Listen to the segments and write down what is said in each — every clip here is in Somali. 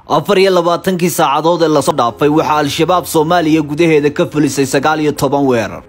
afar iyo labaatankii saacadood ee lasoo dhaafay waxaa al-shabaab soomaaliya gudaheeda ka fulisay sagaal iyo toban weerar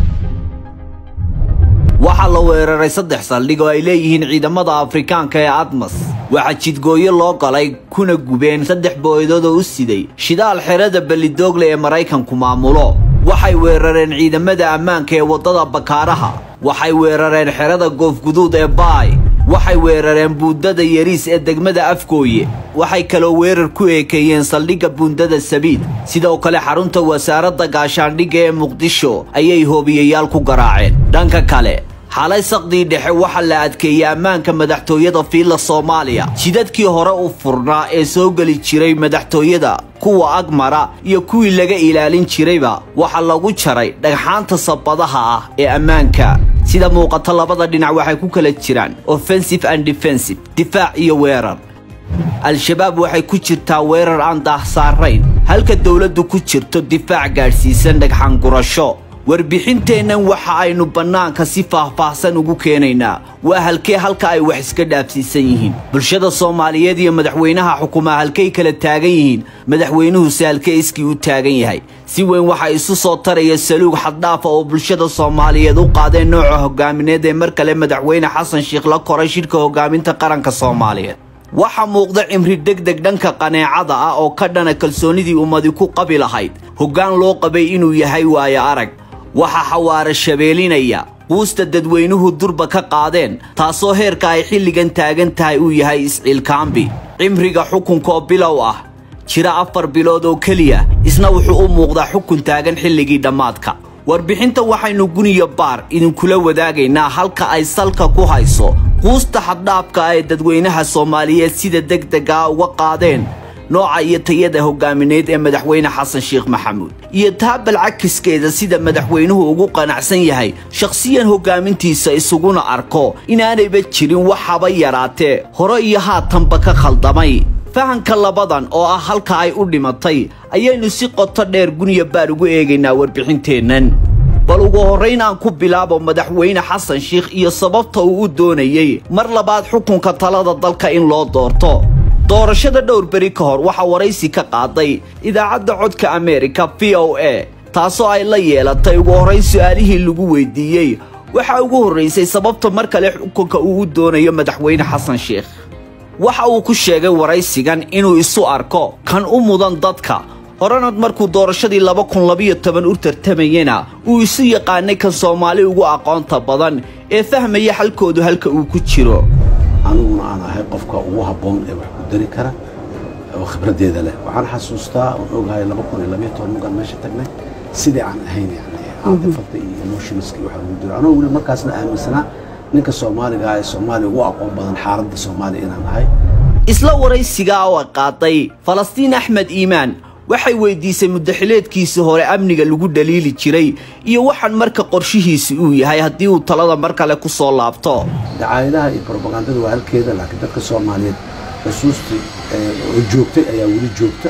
waxaa la weeraray saddex saldhig oo ay leeyihiin ciidamada afrikaanka ee admas waxaa jidgooyo loo galay kuna gubeen saddex booyadood oo u siday shidaal xerada bellidoogle ee maraykanku maamulo waxay weerareen ciidamada ammaanka ee waddada bakaaraha waxay weerareen xerada goofguduud ee baay waxay weerareen buundada yariis ee degmada afgooye waxay kaloo weerar ku eekeeyeen saldhigga buundada sabiid sidoo kale xarunta wasaaradda gaashaandhigga ee muqdisho ayay hoobiyayaal ku garaaceen dhanka kale xalay saqdii dhexe waxaa la adkeeyey ammaanka madaxtooyada fiilla soomaaliya jidadkii hore u furnaa ee soo geli jiray madaxtooyada kuwa agmara iyo kuwii laga ilaalin jirayba waxaa lagu jaray dhagxaanta sabadaha ah ee ammaanka sida muuqata labada dhinac waxay ku kala jiraan offensive and defensive difaac iyo weerar al-shabaab waxay ku jirtaa weerar aan daahsaarayn halka dowladdu ku jirto difaac gaadhsiisan dhagxaan gurasho warbixinteennan waxa aynu bannaanka si faahfaahsan ugu keenaynaa waa halkee halka ay wax iska dhaafsiisan yihiin bulshada soomaaliyeed iyo madaxweynaha xukumaa halkay kala taagan yihiin madaxweynuhuse halkee iskii u taagan yahay si weyn waxaa isu soo taraya saluug xaddhaafa oo bulshada soomaaliyeed u qaadeen nooca hogaamineed ee mar kale madaxweyne xasan sheikh la koray shidhka hogaaminta qaranka soomaaliyeed waxaa muuqda cimri degdeg dhanka qaneecada ah oo ka dhana kalsoonidii ummadi ku qabi lahayd hoggaan loo qabay inuu yahay waayo arag waxaa xawaare shabeelinaya quusta dadweynuhu durba ka qaadeen taasoo heerka ay xilligan taagan tahay uu yahay isciilkaambi cimriga xukunka oo bilow ah jira afar bilood oo keliya isna wuxuu u muuqdaa xukun taagan xilligii dhammaadka warbixinta waxaynu guniya baar idinkula wadaagaynaa halka ay salka ku hayso quusta xaddhaafka ay dadweynaha soomaaliyeed sida degdega uga qaadeen nooca iyo tayada hogaamineed ee madaxweyne xasan sheekh maxamuud iyo taabal cakiskeeda sida madaxweynuhu ugu qanacsan yahay shakhsiyan hogaamintiisa isuguna arko inaanayba jirin waxaba yaraatee hore iyo haatanba ka khaldamay fahanka labadan oo ah halka ay u dhimatay ayaynu si qoto dheer guniya baar ugu eegaynaa warbixinteennan bal ugu horrayn aan ku bilaabo madaxweyne xasan sheikh iyo sababta uu u doonayey mar labaad xukunka talada dalka in loo doorto doorashada dhowr beri ka hor waxaa waraysi ka qaaday idaacadda codka ameerika v o a taasoo ay la yeelatay ugu horrayn su'aalihii lagu weydiiyey waxaa ugu horraysay sababta mar kale xukunka uu u doonayo madaxweyne xasan sheikh waxa uu ku sheegay waraysigan inuu isu arko kan u mudan dadka horena markuu doorashadii laba kun labiyo toban u tartamayena uu isu yaqaanay kan soomaali ugu aqoonta badan ee fahmaya halkoodu halka uu ku jiro aniguna aan ahay qofka ugu habboon ee wax ku dari kara oo khibraddeeda leh waxaan xasuustaa oon ogahay laba kun iyo labayo toban markaan meesha tagnay sidii aan ahayn yani caadifada iyo emotionska waxa ugu jiro anoo weli markaasna aaminsanaa ninka soomaaliga ah ee soomaaliya ugu aqoon badan xaaladda soomaaliya inaan ahay isla waraysigaa oo ay qaaday falastiin axmed iimaan waxay weydiisay muddaxileedkiisii hore amniga lagu dhaliili jiray iyo waxaan marka qorshihiisi uu yahay haddii uu talada mar kale ku soo laabto dacaayadaha iyo brobagandada waa halkeeda laakiin dadka soomaaliyeed xusuustii oo joogtay ayaa weli joogta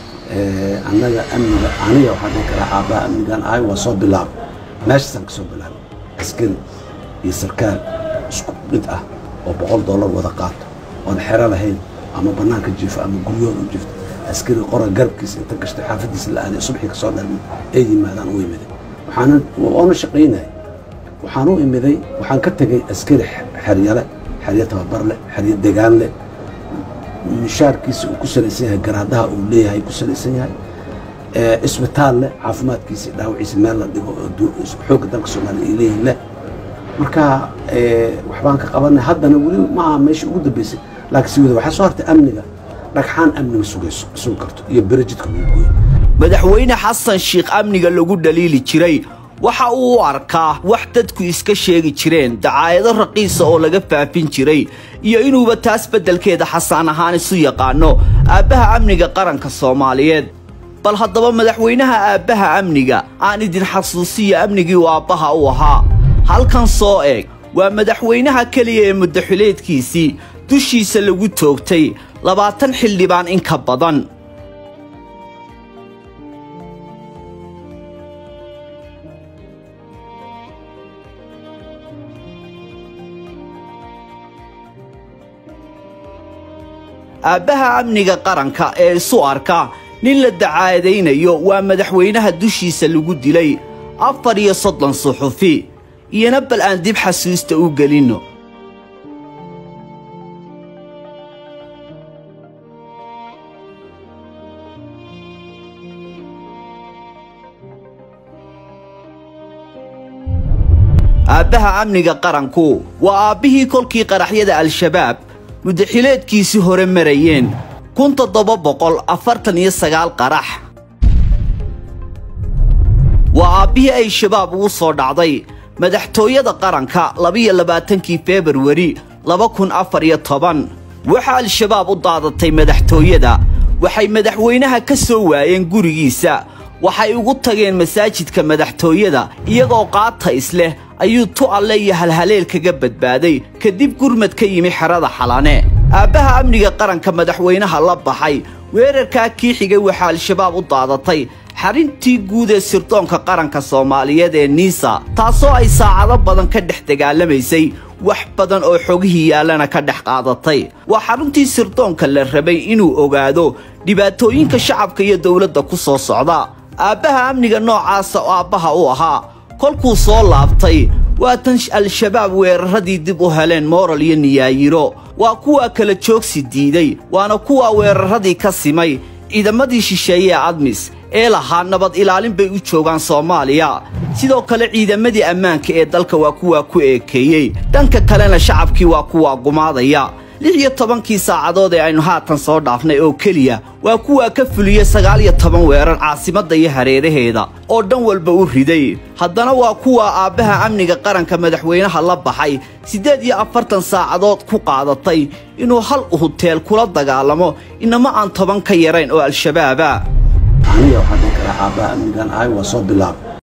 annaga amniga aniga waxaan dhihi karaa aabbaha amnigan ahay waa soo bilaabay meeshaasaan ka soo bilaabay askari iyo sarkaal isku mid ah oo boqol dollar wada qaato oon xero lahayn ama bannaanka jiifo ama guryahooda u jiifto askari qora garabkiisa inta gashtay xaafadiisa la aaday subaxii kasoo dhalmay ay yimaadaan u imiday waxaana waana shaqaynaya waxaan u imiday waxaan ka tegey askari xeryale xeryo tababar leh xeryo degaan leh mishaarkiisa uu ku salaysan yahay garaadaha uu leeyahay ku salaysan yahay isbitaal leh caafimaadkiisa dhaawaciisa meel la dhigo xoogga dalka soomaaliya ay leeyihin leh marka waxbaan ka qabanay haddana weli maaha meesha ugu dambeysay laakiin si wada waxaa soo hartay amniga dhagxaan amniga sugayso sugi karto iyo berejidka lagu gooyo madaxweyne xasan sheikh amniga lagu dhaliili jiray waxa uu u arkaa wax dadku iska sheegi jireen dacaayado raqiisa oo laga faafin jiray iyo inuuba taas beddelkeeda xasaan ahaan isu yaqaano aabbaha amniga qaranka soomaaliyeed bal haddaba madaxweynaha aabbaha amniga aan idin xasuusiyo amnigii uu aabbaha u ahaa halkan soo eeg waa madaxweynaha keliya ee muddaxileedkiisii dushiisa lagu toogtay labaatan xildhibaan in ka badan aabbaha amniga qaranka ee isu arka nin la dacaadaynayo waa madaxweynaha dushiisa lagu dilay afar iyo soddon suxufi iyona bal aan dib xasuusta u gelinno aabbaha amniga qaranku waa aabbihii kolkii qaraxyada al-shabaab muddaxileedkiisii hore marayeen kun toddoba boqol afartan iyo sagaal qarax waa aabbihii ay shabaab ugu soo dhacday madaxtooyada qaranka labiyo labaatankii februari laba kun afar iyo toban waxaa al-shabaab u daadatay madaxtooyada waxay madaxweynaha ka soo waayeen gurigiisa waxay ugu tageen masaajidka madaxtooyada iyagoo qaata isleh ayuu tu alle iyo halhaleel kaga badbaaday kadib gurmad ka yimi xerada xalane aabbaha amniga qaranka madaxweynaha la baxay weerarkaa kii xigay waxaa al-shabaab u daadatay xarintii guud ee sirdoonka qaranka soomaaliyeed ee niisa taasoo ay saacado badan ka dhex dagaalamaysay wax badan oo xogihii yaallana ka dhex qaadatay waa xaruntii sirdoonka la rabay inuu ogaado dhibaatooyinka shacabka iyo dowladda ku soo socda aabbaha amniga noocaasa oo aabbaha u ahaa kolkuu soo laabtay waa tan al-shabaab weeraradii dib u heleen mooral iyo niyaayiro waa kuwaa kala joogsi diiday waana kuwaa weeraradii ka simay ciidamadii shisheeye ee admis ee lahaa nabad ilaalin bay u joogaan soomaaliya sidoo kale ciidamadii ammaanka ee dalka waa kuwaa ku eekeeyey dhanka kalena shacabkii waa kuwaa gumaadaya lix iyo tobankii saacadood ee aynu haatan soo dhaafnay oo keliya waa kuwaa ka fuliyey sagaal iyo toban weerar caasimadda iyo hareeraheeda oo dhan walba u riday haddana waa kuwa aabbaha amniga qaranka madaxweynaha la baxay siddeed iyo afartan saacadood ku qaadatay inuu hal huteel kula dagaalamo inama aan toban ka yarayn oo al-shabaaba aniga waxaa dhihi karaa aabbaha amnigan ahay waa soo bilaab